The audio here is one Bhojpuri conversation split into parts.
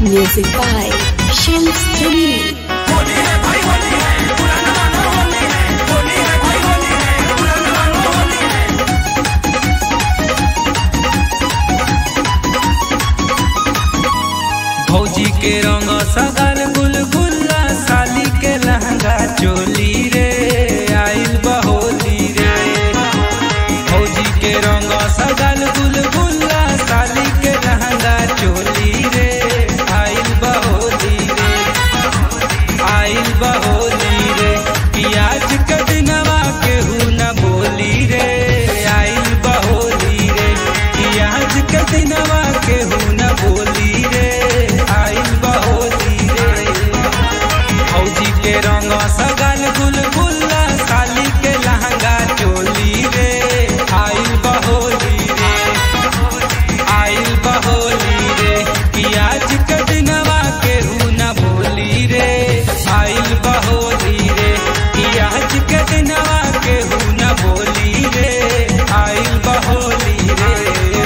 Music by Shams Jamil. भौजी के रंग सगर गुलगुल्ला साली के लहंगा चोली रे आइल बहोली रे भौजी के रंग सगर गुलगुल्ला साली के लहंगा चोली रे आइल बहोली रे आइल बहोली रे पियाज के दिनवा केहू न बोली रे आइल बहोली रे पियाज के दिनवा केहू न बोली रे आइल बहोली रे फौजी के रंग सगल गुलगुल्ला साली के लहंगा चोली रे आइल बहोली रे आइल बहोली रे पियाज के दिनवा केहू न बोली रे आइल बहोली रे पियाज के दिनवा केहू न बोली रे आइल बहोली रे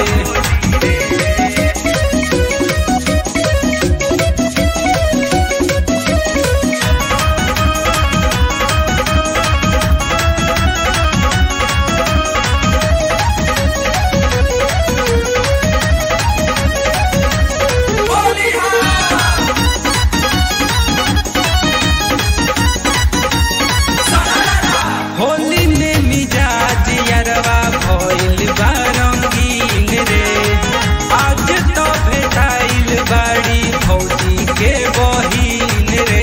होली में मिजाज यरवा भइल बा रंगीन रे आज तो भेटाइल बाड़ी भौजी के बहिन रे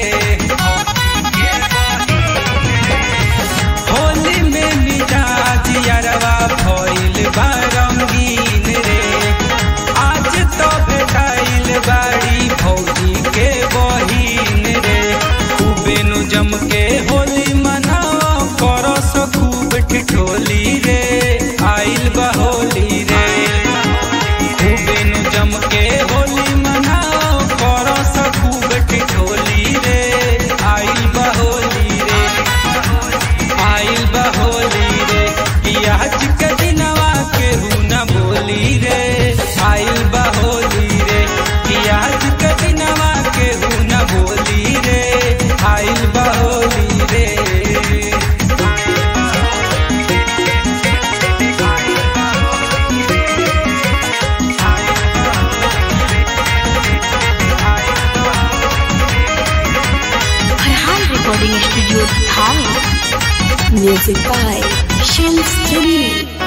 होली में मिजाज यरवा भइल बा रंगीन रे आज तो भेटाइल बाड़ी भौजी के बहिन रे खूबे नु जम के होली मनाओ करस खूब ठिठोली रे आइल बहोली रे खूबे नु जम के होली मनाओ करस खूब ठिठोली रे आइल बहोली रे आइल बहोली रे पियाज के दिनवा केहू न बोली रे आइल बहोली रे पियाज के दिनवा केहू न बोली रे आइल बहोली रे Farhan Recording Studio, Thane. Music by Shams Jamil.